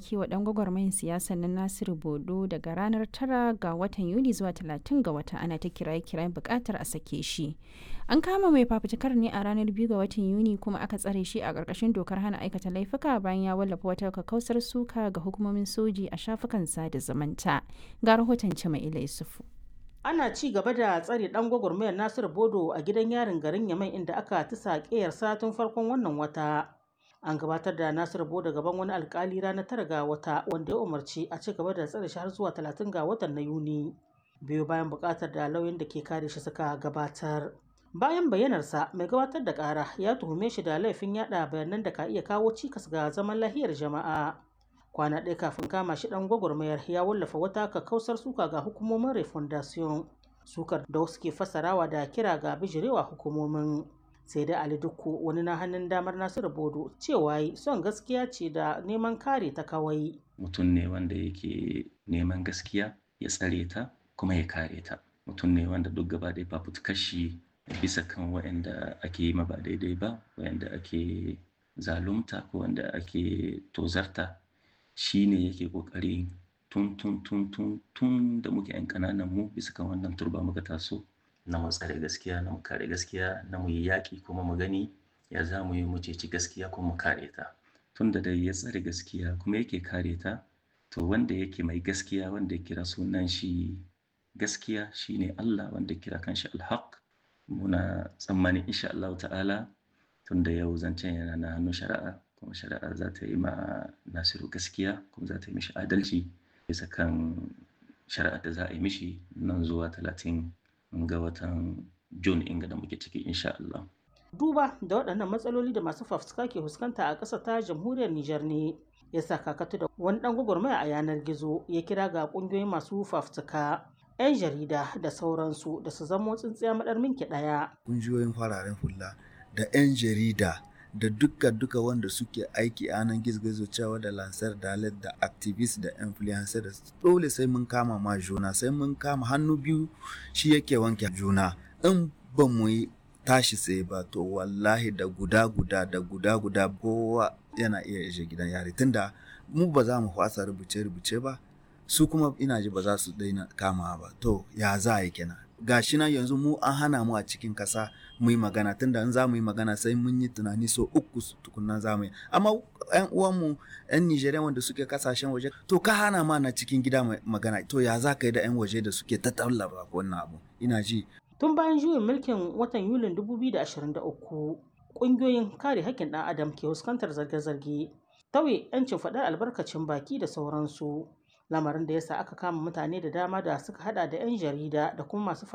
yanke wa ɗan gwagwarmayin siyasar na Nasiru Bodo daga ranar 9 ga watan Yuli zuwa 30 ga wata ana ta kiraye-kirayen buƙatar a sake shi. An kama mai fafutukar ne a ranar 2 ga watan Yuni kuma aka tsare shi a ƙarƙashin dokar hana aikata laifuka bayan ya wallafa wata kakkausar suka ga hukumomin soji a shafukan sada zumunta. Ga rahoton Cima'ila Yusufu. ana ci gaba da tsare dan gwagwarmayar nasiru bodo a gidan yarin garin yamai inda aka tisa ƙeyar tun farkon wannan wata an gabatar da nasiru bodo gaban wani alkali ranar tara ga wata wanda ya umarci a ci gaba da tsare shi har zuwa talatin ga watan na yuni biyu bayan buƙatar da lauyan da ke kare shi suka gabatar bayan bayyanarsa mai gabatar da ƙara ya tuhume shi da laifin yada bayanan da ka iya kawo cikas ga zaman lahiyar jama'a kwana ɗaya kafin kama shi ɗan gwagwarmayar ya wallafa wata kakkausar suka ga hukumomin refondation sukar da wasu ke fassarawa da kira ga bijirewa hukumomin sai dai ali dukku wani na hannun damar nasiru bodo cewa yi son gaskiya ce da neman kare ta kawai mutum ne wanda yake neman gaskiya ya tsare ta kuma ya kare ta mutum ne wanda duk gaba da fafutukar shi bisa kan waɗanda ake yi ma ba daidai ba waɗanda ake zalunta ko wanda ake tozarta shi ne yake kokari tun tun tun tun tun da muke yan kananan mu bisa kan wannan turba muka taso na mu tsare gaskiya na mu kare gaskiya na mu yi yaƙi kuma mu gani ya za mu yi mu ceci gaskiya kuma mu kare ta tun da dai ya tsare gaskiya kuma yake kare ta to wanda yake mai gaskiya wanda ya kira sunan shi gaskiya shine Allah wanda ya kira kanshi alhaq muna tsammanin insha Allah ta'ala tun da yau zancen yana na hannun shari'a kuma shari'a za ta yi ma nasiru gaskiya kuma za ta yi mishi adalci bisa kan shari'a da za a yi mishi nan zuwa talatin ga watan june inga da muke ciki insha Allah. duba da waɗannan matsaloli da masu fafutuka ke fuskanta a ƙasa ta jamhuriyar Nijar ne ya sa kakatu da wani ɗan gwagwarmaya a yanar gizo ya kira ga ƙungiyoyin masu fafutuka 'yan jarida da sauransu da su zamo tsintsiya maɗar minki ɗaya. Ƙungiyoyin fararen hula da 'yan jarida da duka duka wanda suke aiki a nan gizo cewa da lansar dalet da activist da influencer da dole sai mun kama ma juna sai mun kama hannu biyu shi yake wanke juna in ba mu yi tashi tsaye ba to wallahi da guda guda da guda guda kowa yana iya ishe gidan yari tunda mu ba za mu fasa rubuce rubuce ba su kuma ina ji ba za su daina kama ba to ya za a yi kenan gashi nan yanzu mu an hana mu a cikin kasa mu yi magana tunda in za mu yi magana sai mun yi tunani so uku tukunna za mu yi amma yan uwanmu yan Nijeriya wanda suke kasashen waje to ka hana ma na cikin gida magana to ya za ka yi da yan waje da suke ta tallaba wannan abu ina ji tun bayan juyin mulkin watan yulin 2023 ƙungiyoyin kare haƙƙin ɗan adam ke fuskantar zarge-zarge tauye 'yancin faɗar albarkacin baki da sauransu lamarin da yasa aka kama mutane da dama da suka hada da 'yan jarida da kuma masu